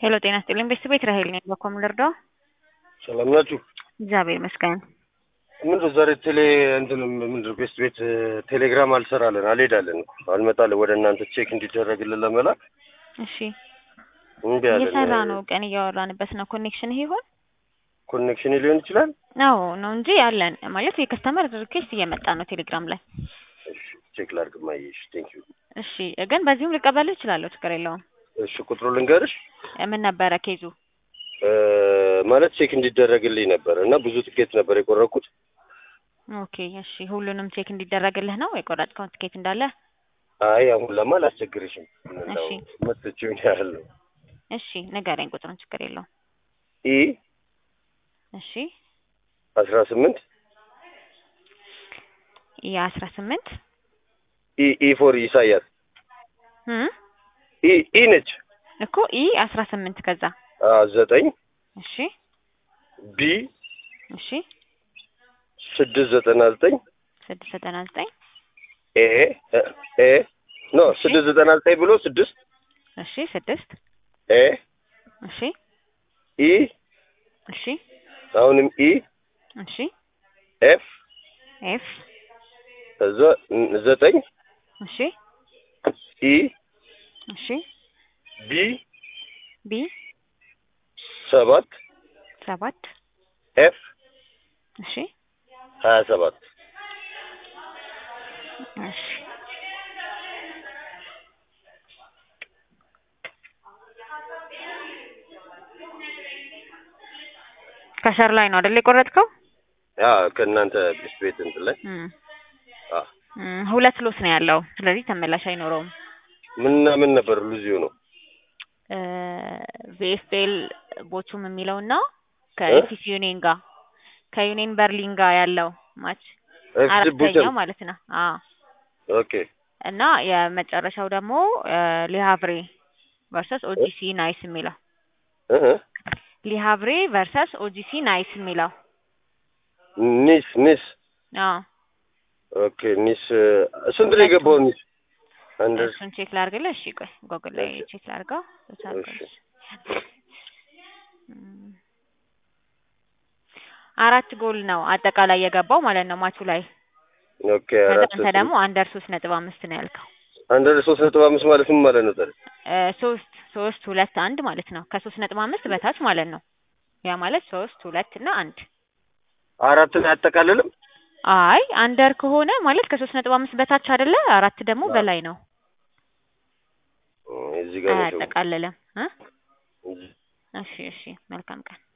ሄሎ ጤና ይስጥልኝ ቤተሰቤት ራሄል ነኝ። በኮም ልርዳው? ሰላም ናችሁ? እግዚአብሔር ይመስገን። ምንድን ዛሬ ቴሌ እንትን ምንድን ቤስት ቤት ቴሌግራም አልሰራለን አልሄዳለን እኮ አልመጣለን ወደ እናንተ ቼክ እንዲደረግልን ለመላክ እሺ እምቢ አለን። እየሰራ ነው። ቀን እያወራንበት ነው። ኮኔክሽን ይሆን? ኮኔክሽን ሊሆን ይችላል። አዎ ነው እንጂ አለን ማለት የከስተመር ሪኩዌስት እየመጣ ነው ቴሌግራም ላይ። እሺ ቼክ ላድርግ ማየሽ። ቴንክ ዩ። እሺ ግን በዚሁም ልቀበልህ እችላለሁ፣ ችግር የለውም። እሺ ቁጥሩ ልንገርሽ ምን ነበረ ኬዙ? እ ማለት ቼክ እንዲደረግልኝ ነበር እና ብዙ ትኬት ነበር የቆረኩት። ኦኬ እሺ ሁሉንም ቼክ እንዲደረግልህ ነው የቆረጥከውን ትኬት እንዳለ? አይ አሁን ለማ አላስቸግርሽም። እሺ መጥቼው ያህል ነው። እሺ ንገረኝ ቁጥሩን፣ ችግር የለውም። ኢ እሺ አስራ ስምንት የአስራ ስምንት ኢ ኢ ፎር ኢሳያስ እም ኢ ኢ ነች እኮ ኢ አስራ ስምንት ከዛ አ ዘጠኝ እሺ ቢ እሺ ስድስት ዘጠና ዘጠኝ ስድስት ዘጠና ዘጠኝ ኤ ኤ ኖ ስድስት ዘጠና ዘጠኝ ብሎ ስድስት እሺ ስድስት ኤ እሺ ኢ እሺ አሁንም ኢ እሺ ኤፍ ኤፍ እዛ ዘጠኝ እሺ ኢ እሺ ቢ ቢ ሰባት ሰባት ኤፍ እሺ ሀያ ሰባት እሺ ከሸር ላይ ነው አይደል የቆረጥከው? ያ ከእናንተ ቤት ቤት እንትን ላይ እም አ እም ሁለት ሎስ ነው ያለው። ስለዚህ ተመላሽ አይኖረውም። ምንና ምን ነበር ሉዚዮ ነው እ ቪኤፍኤል ቦቹም የሚለውና ከኤፍሲ ዩኒየን ጋር ከዩኒየን በርሊን ጋር ያለው ማች ኤፍሲ ቡቸን አራተኛው ማለት ነው። አዎ ኦኬ እና የመጨረሻው ደግሞ ሊሃቭሬ ቨርሰስ ኦጂሲ ናይስ የሚለው እህ ሊሃቭሬ ቨርሰስ ኦጂሲ ናይስ የሚለው ኒስ ኒስ አዎ ኦኬ ኒስ ስንት ነው የገባው ኒስ አንድ እሱን ቼክ ላድርግልህ። እሺ ቆይ ጎግል ላይ እሺ። ቼክ ላድርገው። እሺ እም አራት ጎል ነው አጠቃላይ የገባው ማለት ነው ማቹ ላይ። ኦኬ ከዛ አራት አንተ ደግሞ አንደር ሶስት ነጥብ አምስት ነው ያልከው። አንድ ሶስት ነጥብ አምስት ማለት ምን ማለት ነው ታዲያ? እ ሶስት ሶስት ሁለት አንድ ማለት ነው። ከሶስት ነጥብ አምስት በታች ማለት ነው። ያ ማለት ሶስት ሁለት እና አንድ። አራትን አያጠቃልልም? አይ አንደር ከሆነ ማለት ከሶስት ነጥብ አምስት በታች አይደለ? አራት ደግሞ አዎ። በላይ ነው። እዚህ ጋር ነው ችግሩ። አያጠቃልልም እ እዚህ እሺ እሺ መልካም ቀን